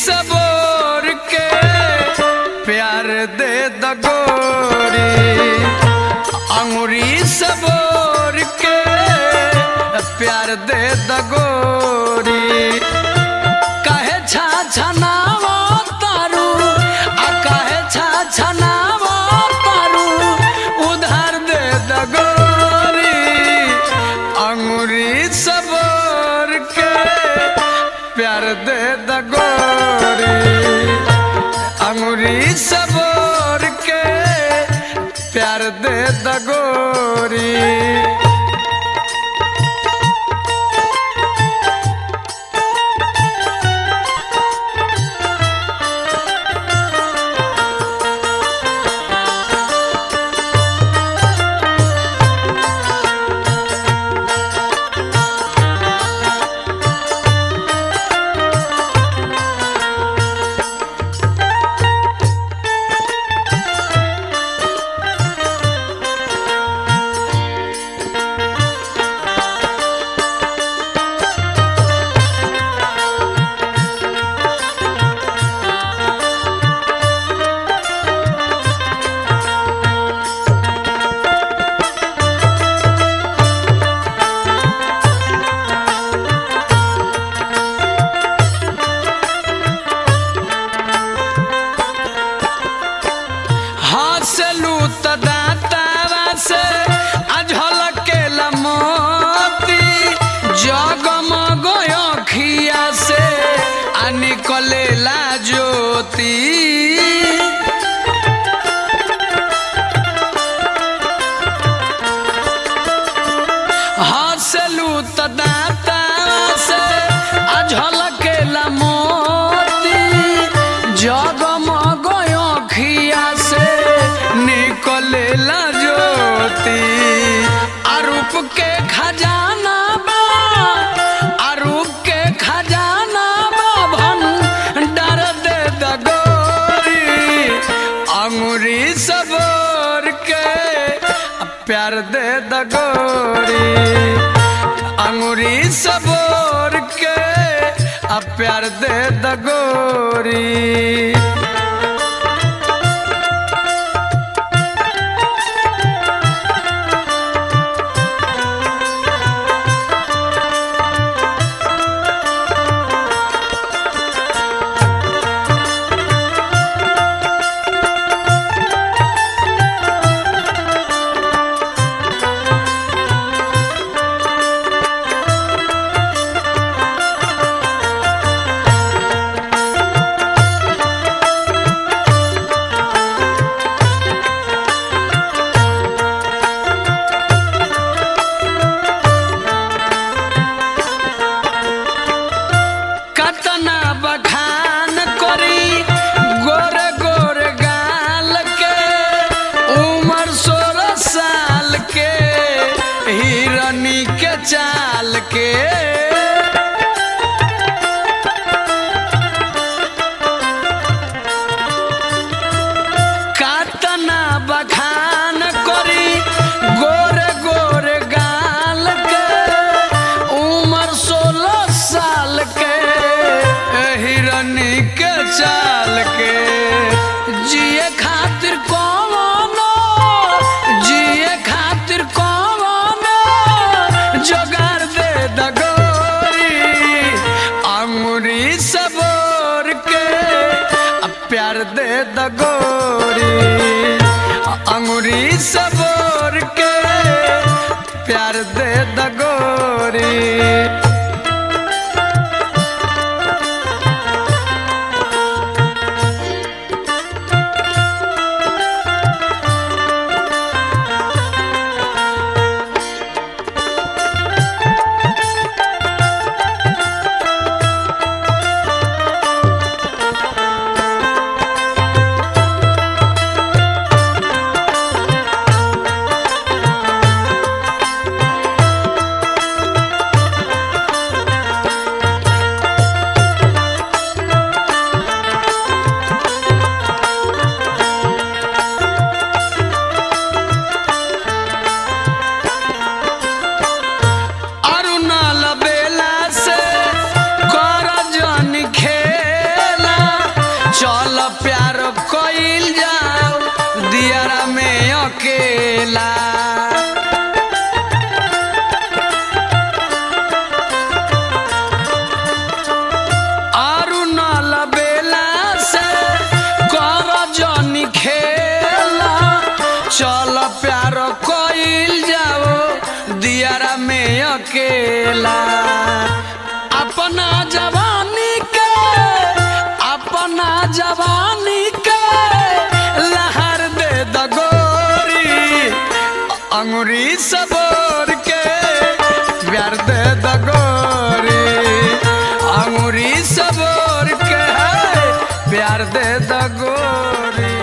सबोर के प्यार दे दगोरी अंगुरी सबोर के प्यार दे दगोरी कहे छा छनावा तारू आ कहे छा छनावा तारू उधार दे दगोरी अंगुरी सबोर के प्यार दे दगोरी अंगुरी सबोर के प्यार दे दगोरी हंसलू त दातावा से अझलके लमोती जगमग अखिया से आ निकलेला ज्योति हंसलू त दातावा से अझलके लमोती जगमग अखिया से निकलेला ज्योति अरूप के खजाना बा अरूप के खजाना बा भंडार दे दगोरी अंगुरी सबोर के प्यार दे दगोरी अंगुरी सबोर के आ प्यार दे दगोरी कतना बखान करी गोर गोर गाल के उम्र सोलह साल के हिरनी के चाल के कतना बखान करी गोर गोर गाल के उम्र सोलह साल के हिरनी के चाल के जिए खातिर कौनो जिए खातिर कौनो जोगार दे दगोरी अंगुरी सबोर के आ प्यार दे दगोरी अंगुरी सबोर के प्यार दे दगोरी अकेला आरु न लबेला से कर जनी खेला चल प्यार कोइल जाओ दियारा में अकेला अपना जवानी के अपना जवानी के लहर दे दगोरी अंगुरी सबोर के प्यार दे दगोरी अंगुरी सबोर के प्यार दे दगोरी